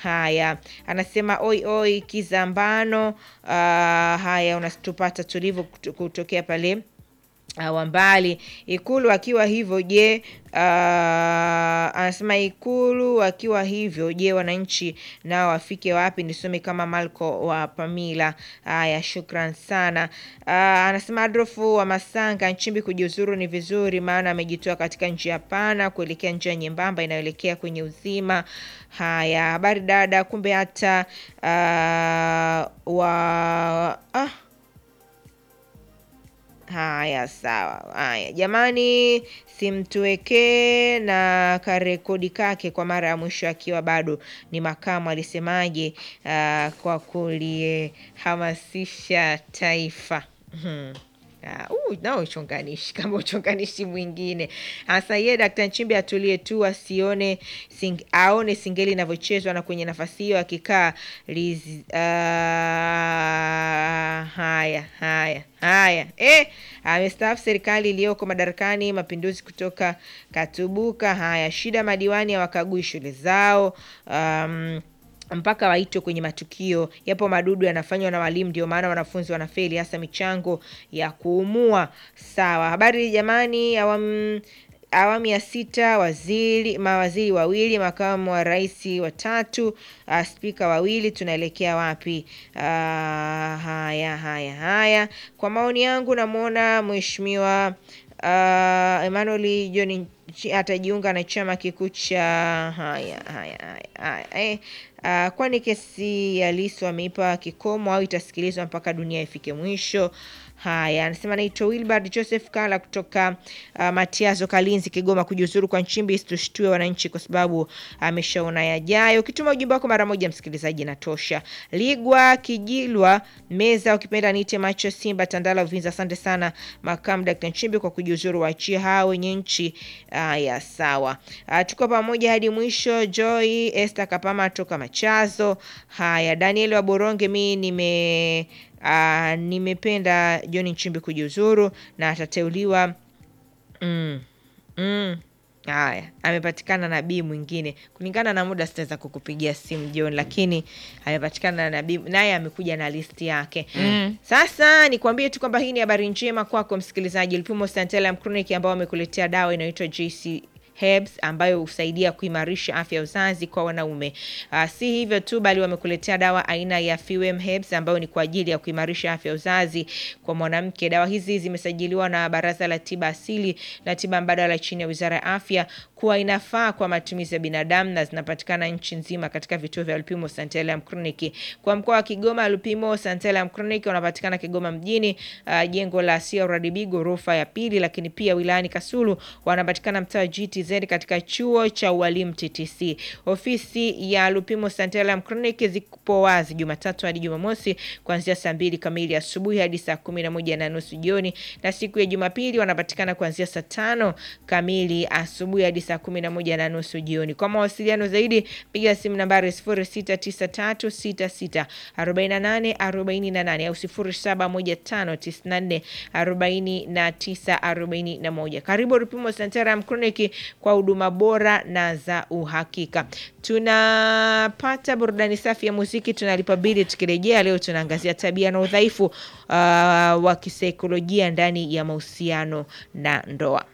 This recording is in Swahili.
Haya, anasema oi oi Kizambano. Uh, haya unatupata tulivu kutu- kutokea pale uh, Wambali Ikulu akiwa hivyo je, uh, anasema Ikulu akiwa hivyo je, wananchi nao wafike wapi? Nisome kama Malko wa Pamila. Haya, shukran sana. Uh, anasema Adolfu wa Masanga, Nchimbi kujiuzuru ni vizuri, maana amejitoa katika njia pana kuelekea njia nyembamba inayoelekea kwenye uzima. Haya, habari dada, kumbe hata uh, wa ah, Haya, sawa. Haya jamani, simtuwekee na karekodi kake kwa mara ya mwisho akiwa bado ni makamu. Alisemaje? ah, kwa kulihamasisha taifa. Mhm. Ah, huu nao uchonganishi kama uchonganishi mwingine hasa. Yeye Dkt. Nchimbi atulie tu asione sing, aone singeli inavyochezwa na kwenye nafasi hiyo akikaa lizi- ah, haya haya haya eh, amestaafu serikali iliyoko madarakani, mapinduzi kutoka katubuka. Haya, shida madiwani hawakagui shule zao um, mpaka waitwe kwenye matukio. Yapo madudu yanafanywa na walimu, ndio maana wanafunzi wanafeli, hasa michango ya kuumua. Sawa, habari jamani. Awamu awamu ya sita, waziri mawaziri wawili, makamu wa rais watatu, uh, spika wawili, tunaelekea wapi? Uh, haya haya haya, kwa maoni yangu namwona mheshimiwa uh, Emmanuel John Nchi- atajiunga na chama kikuu cha haya haya haya haya eh, uh, kwani kesi ya Lissu ameipa kikomo au itasikilizwa mpaka dunia ifike mwisho? Haya, anasema naitwa Wilbard Joseph Kala kutoka uh, Matiazo Kalinzi, Kigoma. Kujiuzuru kwa Nchimbi isitushtue wananchi kwa sababu ameshaona yajayo. Ukituma ujumbe wako mara moja, msikilizaji, inatosha. Ligwa Kijilwa Meza, ukipenda niite macho Simba Tandala Uvinza. Asante sana makamu Dkt. Nchimbi kwa kujiuzuru, waachie hao wenye nchi. Haya, sawa. Uh, tuko pamoja hadi mwisho. Joy Esther Kapama toka Machazo. Haya, Daniel wa Boronge, mi nime uh, nimependa John Nchimbi kujiuzuru na atateuliwa mm, mm. Haya, amepatikana nabii mwingine. Kulingana na muda, sitaweza kukupigia simu John, lakini amepatikana na nabii, naye amekuja na listi yake. Sasa nikwambie tu kwamba hii ni habari njema kwako msikilizaji. Lupimo Santalum Clinic ambao wamekuletea dawa inayoitwa JC Herbs ambayo husaidia kuimarisha afya ya uzazi kwa wanaume. Uh, si hivyo tu bali wamekuletea dawa aina ya Fewem Herbs ambayo ni kwa ajili ya kuimarisha afya ya uzazi kwa mwanamke. Dawa hizi zimesajiliwa na Baraza la Tiba Asili na Tiba Mbadala chini ya Wizara ya Afya kuwa inafaa kwa matumizi ya binadamu na zinapatikana nchi nzima katika vituo vya Lupimo Santalum Clinic. Kwa mkoa wa Kigoma, Lupimo Santalum Clinic wanapatikana Kigoma mjini, uh, jengo la CRDB ghorofa ya pili, lakini pia wilayani Kasulu wanapatikana mtaa wa GTZ katika chuo cha ualimu TTC. Ofisi ya Lupimo Santalum Clinic zipo wazi Jumatatu hadi Jumamosi kuanzia saa mbili kamili asubuhi hadi saa kumi na moja na nusu jioni, na siku ya Jumapili wanapatikana kuanzia saa tano kamili asubuhi hadi saa kumi na moja na nusu jioni. Kwa mawasiliano zaidi piga simu nambari 0693664848 au 0715944941. Karibu Lupimo Santalum Clinic kwa huduma bora na za uhakika. Tunapata burudani safi ya muziki, tunalipa bili. Tukirejea leo, tunaangazia tabia na udhaifu uh, wa kisaikolojia ndani ya mahusiano na ndoa.